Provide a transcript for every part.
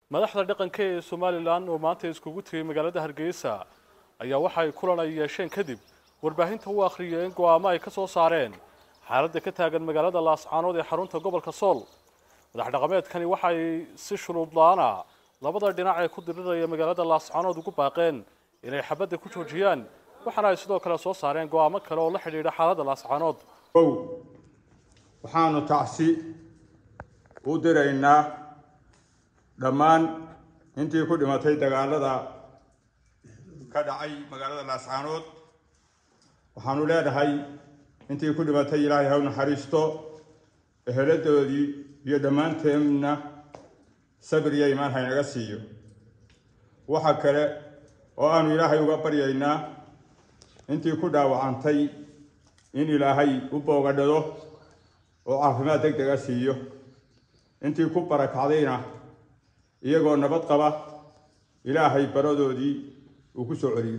madaxda dhaqanka ee somalilan oo maanta iskugu tegay magaalada hargeysa ayaa waxay kulan ay yeesheen kadib warbaahinta u akhriyeen go'aamo ay ka soo saareen xaaladda ka taagan magaalada laascaanood ee xarunta gobolka sool madax dhaqameedkani waxay si shuruud la-aana labada dhinac ee ku diriraya magaalada laascaanood ugu baaqeen inay xabadda ku joojiyaan waxaana ay sidoo kale soo saareen go'aamo kale oo la xidhiidha xaaladda laascaanood ow waxaanu tacsi u diraynaa dhammaan intii ku dhimatay dagaalada ka dhacay magaalada laascaanood waxaanu leenahay intii ku dhimatay ilaahay ha u naxariisto eheladoodii iyo dhammaanteenna sabir iyo imaan haynaga siiyo waxa kale oo aanu ilaahay uga baryaynaa intii ku dhaawacantay in ilaahay u boogadhado oo caafimaad deg dega siiyo intii ku barakacdayna iyagoo nabad qaba ilaahay baradoodii uu ku soo celiyo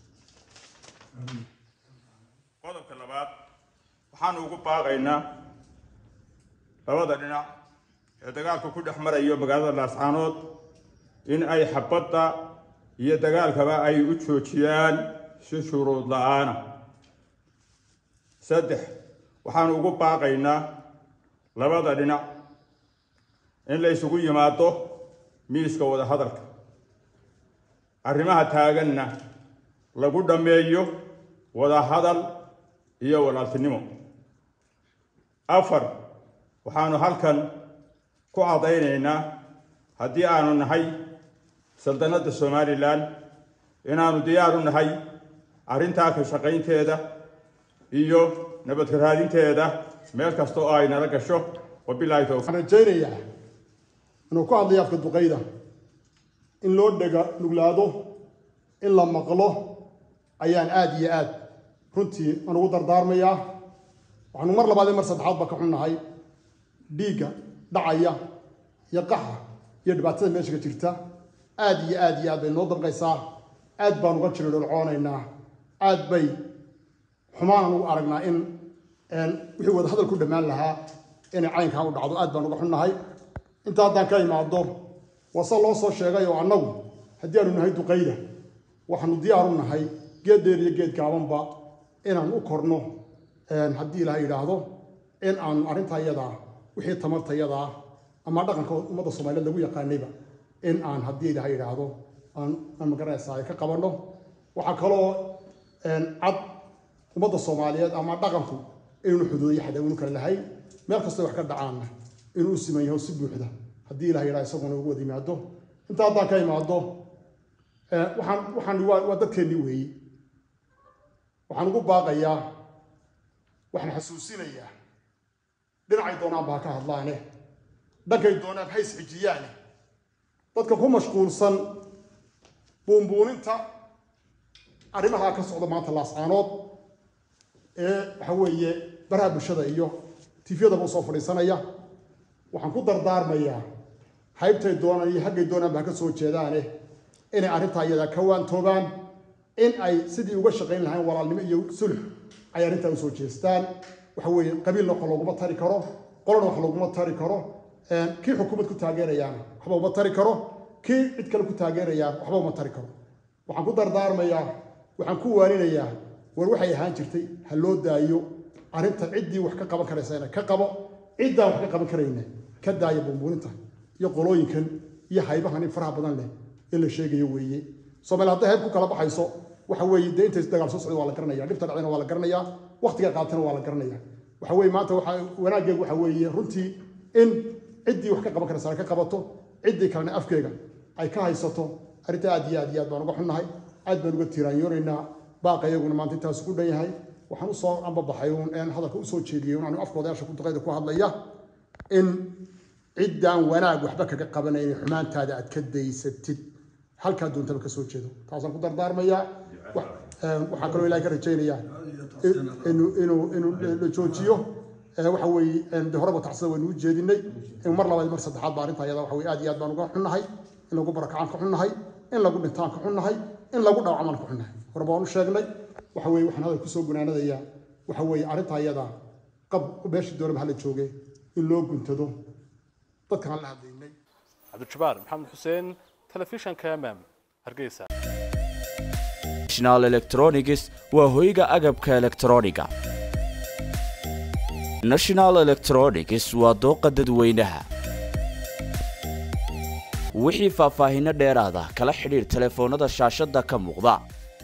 qodobka labaad waxaanu ugu baaqaynaa labada dhinac ee dagaalka ku dhex marayo magaalada laascaanood in ay xabadda iyo dagaalkaba ay u joojiyaan si shuruud la-aana saddex waxaanu ugu baaqaynaa labada dhinac in la isugu yimaado miiska wada hadalka arrimaha taaganna lagu dhammeeyo wada hadal iyo walaaltinimo afar waxaanu halkan ku caddaynaynaa haddii aanu nahay saldanadda somalilan inaanu diyaar u nahay arrintaa ka shaqaynteeda iyo nabadka raadinteeda meel kasta oo ay nala gasho wabilaahi towfiiq waxaan rajaynayaa inuu ku hadlayo afka duqayda in loo dhega nuglaado in la maqlo ayaan aada iyo aad runtii aan ugu dardaarmayaa waxaanu mar labaad iyo mar saddexaadba ka xunnahay dhiigga dhacaya iyo qaxa iyo dhibaatada meesha ka jirta aada iyo aad iyo aad bay noo damqaysaa aad baan uga jiro dholcoonaynaa aad bay xumaan ugu aragnaa in wixii wada hadal ku dhammaan lahaa inay caynkaa u dhacdo aad baan uga xunnahay inta haddaan ka imaado wase loo soo sheegay oo annagu haddii aanu nahay duqayda waxaanu diyaar u nahay geed dheer iyo geed gaabanba inaan u korno haddii ilaha yidhaahdo in aanu arrintaa iyadaa wixii tamarta iyadaa ama dhaqanka ummadda soomaaliyeed lagu yaqaanayba in aan haddii ilaha yidhaahdo aan magaranaysaa ay ka qabanno waxaa kaloo cad ummadda soomaaliyeed ama dhaqanku inuu xuduudiyo xadawinu kale lahayn meel kastoo wax ka dhacaanna inuu u siman yaho si buuxda haddii ilaha yidhaha isaguna ugu wada yimaado inta haddaan ka imaado waxaan waxaan waa waa dadkeennii weeyi waxaan ugu baaqayaa waxaan xasuusinayaa dhinacay doonaanba ha ka hadlaane dhankay doonaan ha isxijiyaane dadka ku mashquulsan buunbuuninta arrimaha ka socda maanta laascaanood ee waxa weeye baraha bulshada iyo tifyadaba usoo fadhiisanaya waxaan ku dardaarmayaa haybtay doonaan iyo haggay doonaanba ha ka soo jeedaane inay arrintaa iyadaa ka waantoobaan in ay sidii uga shaqayn lahayn walaalnimo iyo sulx ay arrintaa usoo jeestaan waxa weeye qabiilna wax looguma tari karo qolona wax looguma tari karo kii xukuumad ku taageerayaana waxba uma tari karo kii cid kale ku taageerayaan waxba uma tari karo waxaan ku dardaarmayaa waxaan ku waaninayaa war waxay ahaan jirtay ha loo daayo arrinta ciddii wax ka qaban karaysana ka qabo ciddaan wax ka qaban karayna ka daaya bumbuuninta iyo qolooyinkan iyo haybahan in faraha badan leh in la sheegayo weeye soomaali hadday hayb ku kala baxayso waxa weeye dee intay dagaal soo socda waa la garanaya dhibta dhacdayna waa la garanayaa waqtiga qaatana waa la garanaya waxa weeye maanta waxa wanaaggeegu waxa weeye runtii in ciddii wax ka qaban karaysa ka qabato ciddii kalena afkeega ay ka haysato arrinta aad iyo aad iyo aad baan uga xunnahay aad baan uga tiiraanyoonaynaa baaqa iyaguna maanta intaas ku dhan yahay waxaan usoo ambabaxay uun een hadalka usoo jeediyey un anu afkoodayaasha ku duqayda ku hadlaya in ciddaan wanaag waxba kaga qabanaynin xumaantaada aad ka daysatid halkaa doontaba ka soo jeedo taasaan ku dardaarmayaa waxaan kaloo ilahay ka rajaynayaa inuu inuu inuu la joojiyo waxa weeye de horeba tacsida waynu u jeedinay in mar labaad mar saddexaad ba arrinta ayada waxa weye aad iyo aad baan uga xunnahay in lagu barakacaan ka xunnahay in lagu dhintaan ka xunnahay in lagu dhaawacmaan ka xunnahay horeba waan u sheegnay waxa weeye waxaan hadal kusoo gunaanadayaa waxa weeye arrinta ayada qab meeshii doonaba hala jooge in loo guntado dadkaan la hadlaynay cabdijabaar maxamed xuseen telefishanka mm hargeysa national electronics waa hoyga agabka elektrooniga national electronics waa dooqa dadweynaha wixii faahfaahinno dheeraada kala xidhiir telefoonnada shaashadda ka muuqda